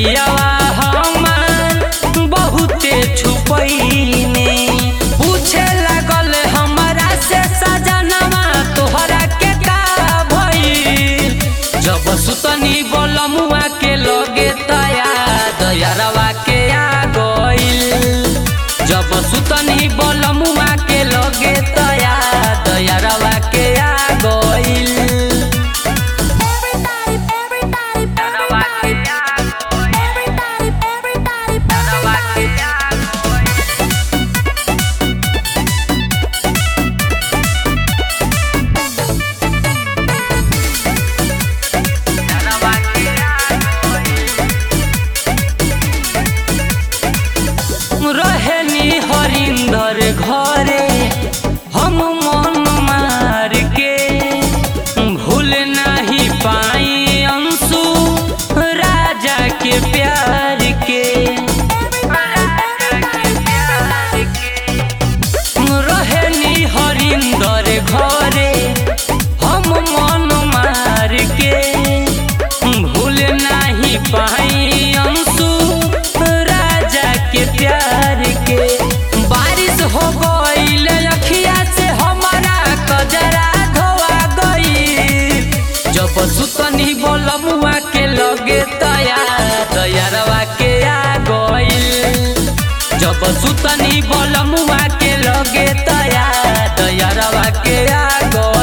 पियावा हमार बहुते छुपैने पूछे लागल हमरा से सजनवा तोहरा के का भइल जब सुतनी बोलमुआ के लगे तया दयारवा के आ गइल जब सुतनी बोलमुआ के लगे तया दयारवा के आ गइल Everybody, everybody, दयारवा के आ गइल everybody, everybody, दयारवा के आ गइल दयारवा के आ गइल रहेनी हरिंदर घरे हम मन मार के भूल नहीं पाई अंशु राजा के प्यार के रहेनी हरिंदर घरे हम मन मार के भूल नहीं पाई अंशु राजा के प्यार के बारिश हो गईल अखिया से हमारा कजरा धोआ गई जब सुतनी बोलमुआ के लगे तया तैयारवा के आ गईल जब सुतनी बोलमुआ के लगे तया तैयारवा के आ गईल